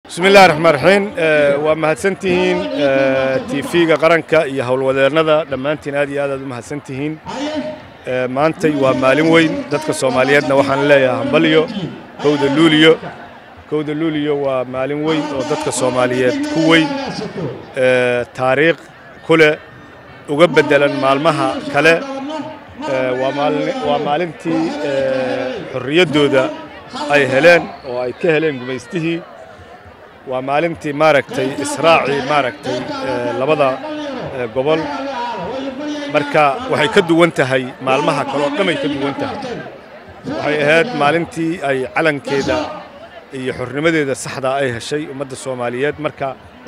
bismi illahi raxmaan raxiim waa mahadsantihiin tv-ga qaranka iyo howlwadeennada dhammaantiin aad iyo aad aad u mahadsantihiin maantay waa maalin weyn dadka soomaaliyeedna waxaan leeyahay hambalyo kowda luuliyo kowda luuliyo waa maalin weyn oo dadka soomaaliyeed ku weyn taariikh ku leh uga beddelan maalmaha kale waa maalintii xorriyaddooda ay heleen oo ay ka heleen gumaystihii waa maalintii maaragtay israacii maaragtay labada gobol marka waxay ka duwan tahay maalmaha kale oo dhamay ka duwan tahay waxay ahayd maalintii ay calankeeda iyo xornimadeeda saxdaa ay heshay ummadda soomaaliyeed marka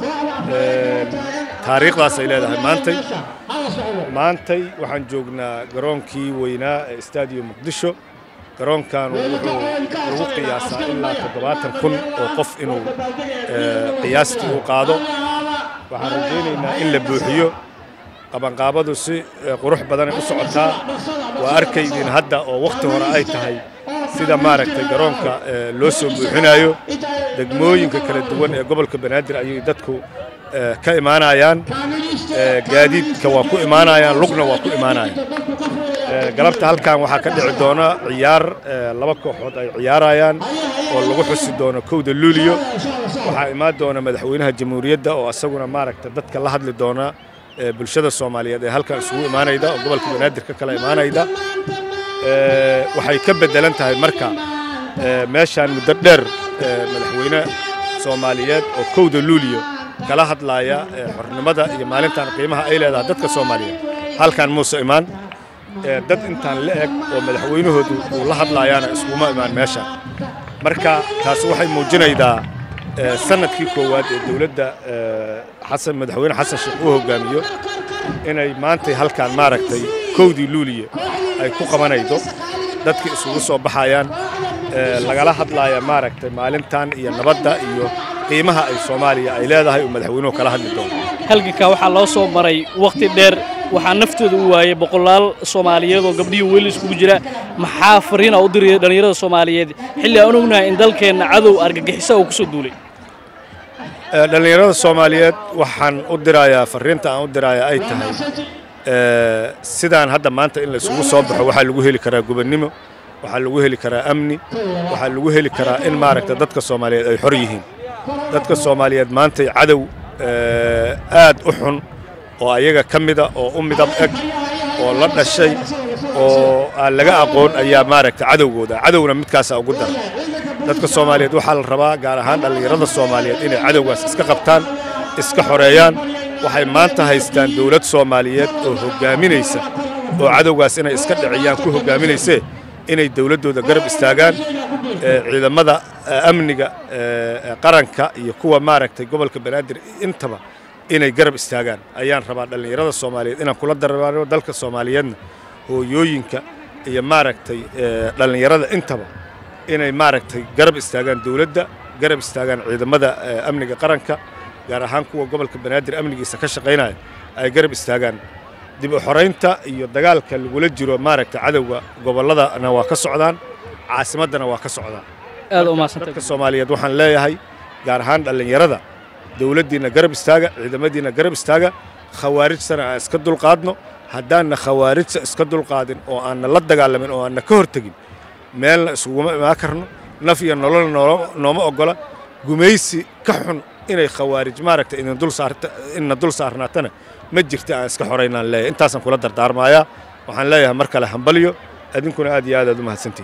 taariikhdaas ay leedahay maantay maantay waxaan joognaa garoonkii weynaa ee stadium muqdisho garoonkan wuxuu lagu qiyaasaa ilaa toddobaatan kun oo qof inuu qiyaastii uu qaado waxaan rajaynaynaa in la buuxiyo qabanqaabadu si qurux badanay u socotaa waa arkaydiin hadda oo wakhti hore ay tahay sida maaragtay garoonka loo soo buuxinayo degmooyinka kala duwan ee gobolka banaadir ayay dadku ka imaanayaan gaadiidka waa ku imaanayaan lugna waa ku imaanayaan galabta halkan waxaa ka dhici doona ciyaar laba kooxood ay ciyaarayaan oo lagu xusi doono kowda luuliyo waxaa imaan doona madaxweynaha jamhuuriyadda oo asaguna maaragta dadka la hadli doona bulshada soomaaliyeed ee halkan isugu imaanayda oo gobolka banaadir ka kala imaanayda waxay ka beddelan tahay marka meeshaan muddo dheer madaxweyne soomaaliyeed oo kowda luuliyo kala hadlaaya xornimada iyo maalintan qiimaha ay leedahay dadka soomaaliyeed halkan muuse imaan dad intaan la eg oo madaxweynahoodu uu la hadlaayaana iskuma imaan meesha marka taasi waxay muujinaydaa sanadkii koowaad ee dowladda xasan madaxweyne xasan sheekh uu hogaamiyo inay maantay halkan maaragtay kowdii luuliye ay ku qabanaydo dadka isugu soo baxayaan lagala hadlaaya maaragtay maalintan iyo nabadda iyo qiimaha ay soomaaliya ay leedahay oo madaxweynuhu kala hadli doono halganka waxaa loo soo maray wakhti dheer waxaa naftooda u waayey boqolaal soomaaliyeed oo gabdhihii weli iskugu jira maxaa fariina u diraya dhallinyarada soomaaliyeed xilli aan ognahay in dalkeenna cadow argagixisa uu ku soo duulay dhallinyarada soomaaliyeed waxaan u dirayaa fariinta aan u dirayaa ay tahay sidaan hadda maanta in laysugu soo baxo waxaa lagu heli karaa gubannimo waxaa lagu heli karaa amni waxaa lagu heli karaa in maaragta dadka soomaaliyeed ay xor yihiin dadka soomaaliyeed maantay cadow aad u xun oo ayaga ka mida oo u midab eg oo la dhashay oo aan laga aqoon ayaa maaragta cadowgooda cadowna midkaasaa ugu dara dadka soomaaliyeed waxaa la rabaa gaar ahaan dhallinyarada soomaaliyeed inay cadowgaas iska qabtaan iska xoreeyaan waxay maanta haystaan dowlad soomaaliyeed oo hoggaaminaysa oo cadowgaas inay iska dhiciyaan ku hoggaaminaysee inay dowladdooda garab istaagaan ciidamada amniga qaranka iyo kuwa maaragtay gobolka banaadir intaba inay garab istaagaan ayaan rabaa dhallinyarada soomaaliyeed inaan kula darbaano dalka soomaaliyeedna hooyooyinka iyo maaragtay dhallinyarada intaba inay maaragtay garab istaagaan dowladda garab istaagaan ciidamada amniga qaranka gaar ahaan kuwa gobolka banaadir amnigiisa ka shaqaynaya ay garab istaagaan dib u xoraynta iyo dagaalka lagula jiro maaragtay cadowga gobolladana waa ka socdaan caasimaddana waa ka socdaan aad u mahadsantay dadka soomaaliyeed waxaan leeyahay gaar ahaan dhallinyarada dowladdiinna garab istaaga ciidamadiinna garab istaaga khawaarijtana aan iska dulqaadno haddaanna khawaarijta iska dulqaadin oo aanna la dagaalamin oo aanna ka hortegin meelna iskuguma imaan karno naf iyo nolol nooma oggola gumaysi ka xun inay khawaarij maaragta inna dul saarnaatana ma jirta aan iska xoraynaan leeyahay intaasaan kula dardaarmayaa waxaan leeyahay mar kale hambalyo adinkuna aad iyo aad aad u mahadsantihin